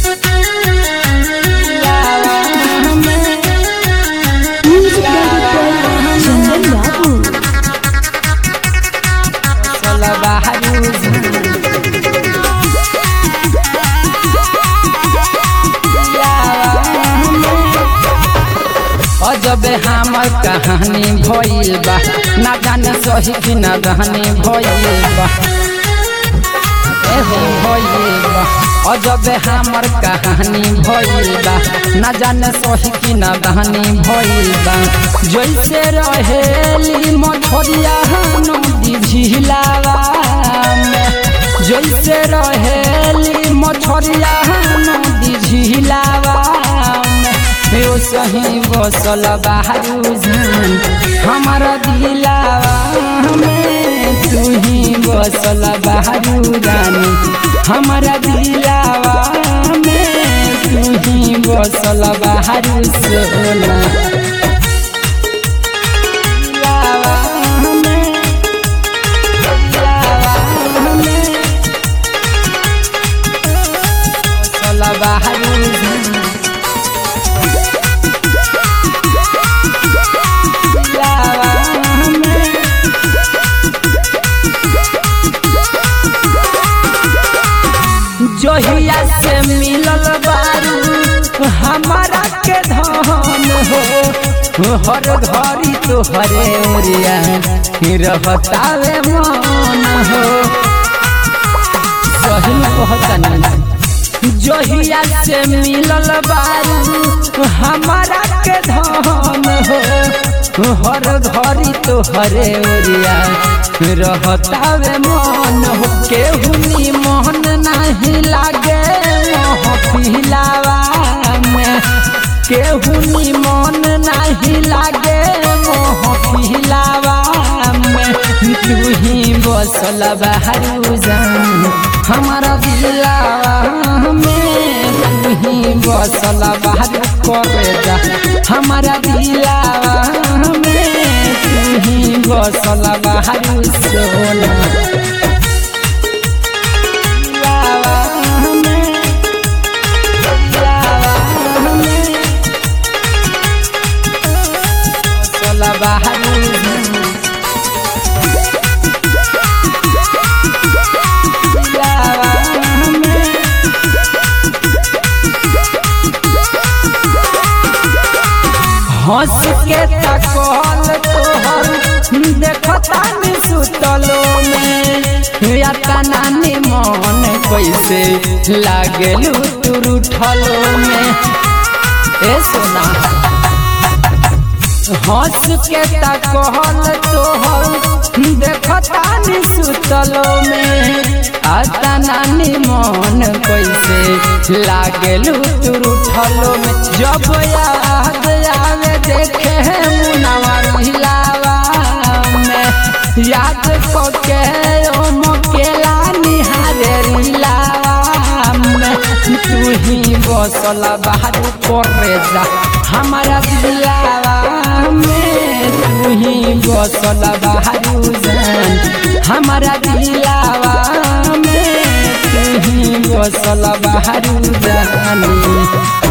Music director Chandan Babu. अजबे हमर कहानी भइल बा ना जाने सही कि ना कहानी भइल बा एहो भइल बा अजबे हमर कहानी भइल बा ना जाने सही कि ना कहानी भइल बा जैसे रहेली मछरिया नदी झिलावा में जैसे रहेली मछरिया नदी झिलावा में यो सही बसल बाहरू जान हमारा दिलावा में तू ही बसल बाहरू रानी हमारा दिलावा में तू ही बसल बाहरू सोना दिलावा में, दिलावा में, बसल बाहरू जान जहिया से मिलल बारू हमारा के धन हो हर घड़ी तोहरे ओरिया रहतावे मन हो सही कहतनी जहिया से मिलल बारू हमारा के धन हो हर घड़ी तोहरे ओरिया रहतावे मन हो केहू मोहन नहीं लागे मोह पिलावा में केहू मन नहीं लागे मोह पिलावा में तू ही बसल बाहरू जान हमारा दिलावा में तू ही बसल बाहरू करे जा हमारा दिलावा में तू ही बसल बाहरू सोना दिलावा में, दिलावा में, बसल बाहरू जान हंस के तकल तोहर देखता नि सुतलो में या तना मन कैसे लागेलू तू उठलो में ए सोना हंस के तकल तोहर देखता नि सुतलो में आता नानी मन कैसे लागेलू तू उठलो में जब याद आवे देखे मुनावा हिलावा में याद को के ओ मकेला निहारे रिलावा में तू ही बसल बाहर करे जा हमारा दिलावा में तू ही बसल बाहर जान हमारा दिलावा में तू ही बसल बाहर जानी